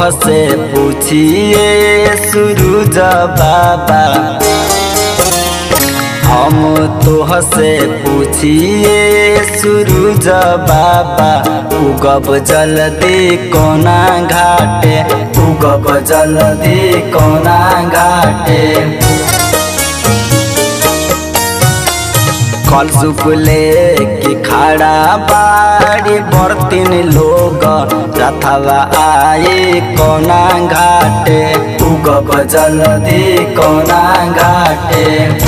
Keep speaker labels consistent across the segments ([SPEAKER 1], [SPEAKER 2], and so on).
[SPEAKER 1] से पूछिए सूरज बाबा हम तोह से पूछिए सूरज बाबा उगब जल्दी कोना घाटे उगब जल्दी कोना घाटे कल सुपले की खड़ा बाड़ी बर्तिन लोग रथवा आए कोना घाटे उगब जल्दी कोना घाटे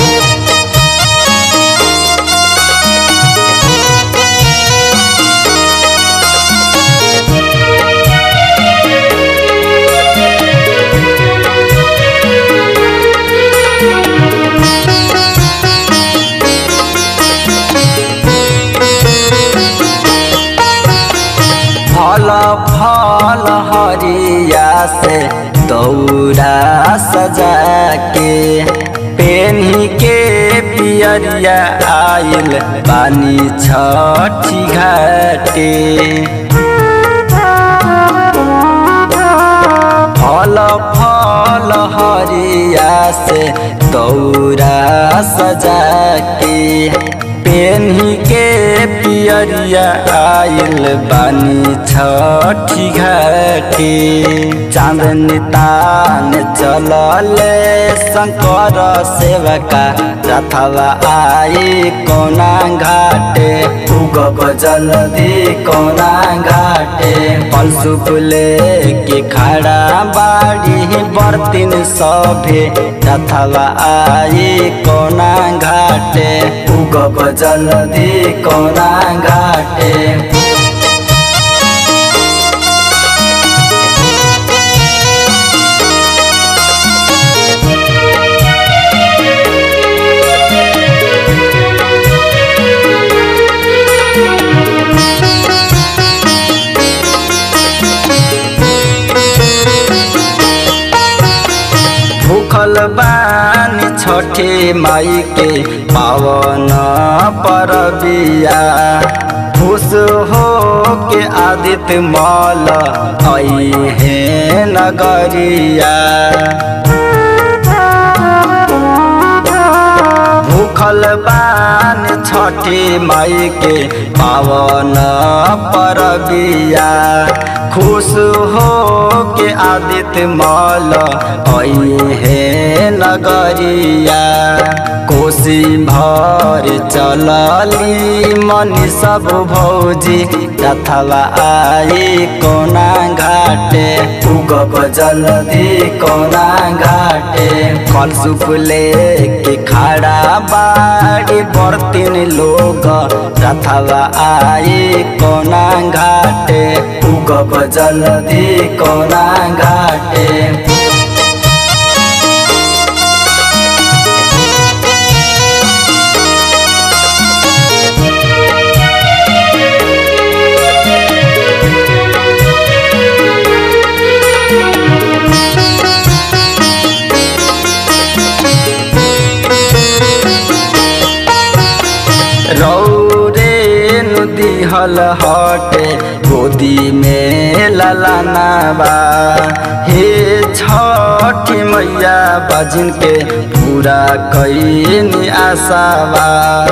[SPEAKER 1] फल फल हरिया से दौरा सजा के पेन्ही के पियरिया आइल पानी छठी घाटे फल फल हरिया से दौरा सजा के पेन्ही के पियरिया आइल बानी छठी घाटी चांदनी तान चलले शंकर सेवका रथवा आई कोना घाटे उगब जल्दी कोना घाटे पलसुपले के खड़ा बाड़ी बर्तिन सभे रथवा आई कोना घाटे उगब जल्दी कोना घाटे भूखल बानी छठे माई के पावन परबिया खुश हो के आदित्य मल आई है नगरिया भूखल बान छठी माई के पावन परबिया खुश हो के आदित्य मल आई है नगरिया कोसी भर चलली मनी सब भौजी रथवा आई कोना घाटे उगब जल्दी कोना घाटे कल सुपले के खड़ा बाड़ी बर्तिन लोग रथवा आई कोना घाटे उगब जल्दी कोना घाटे रौरे दिहल हटे गोदी में ललनाबा हे छठी मैया बजिन के पूरा कैनी आशाबा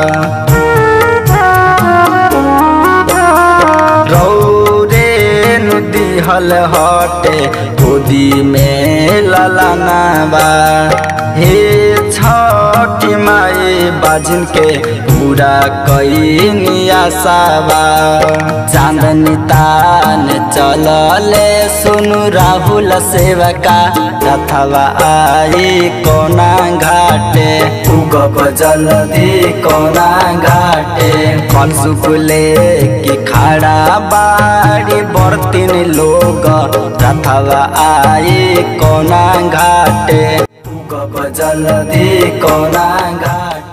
[SPEAKER 1] रौरे दिहल हटे गोदी में ललनाबा हे छठी माई बाजिन के पूरा कैनी आशाबा चांदनी तान चलले सुनु राहुल सेवका रथवा आई कोना घाटे उगब जल्दी कोना घाटे कल सुकुले की खड़ा बाड़ी बर्तिन लोग रथवा आई कोना घाटे उगब जल्दी कोना घाटे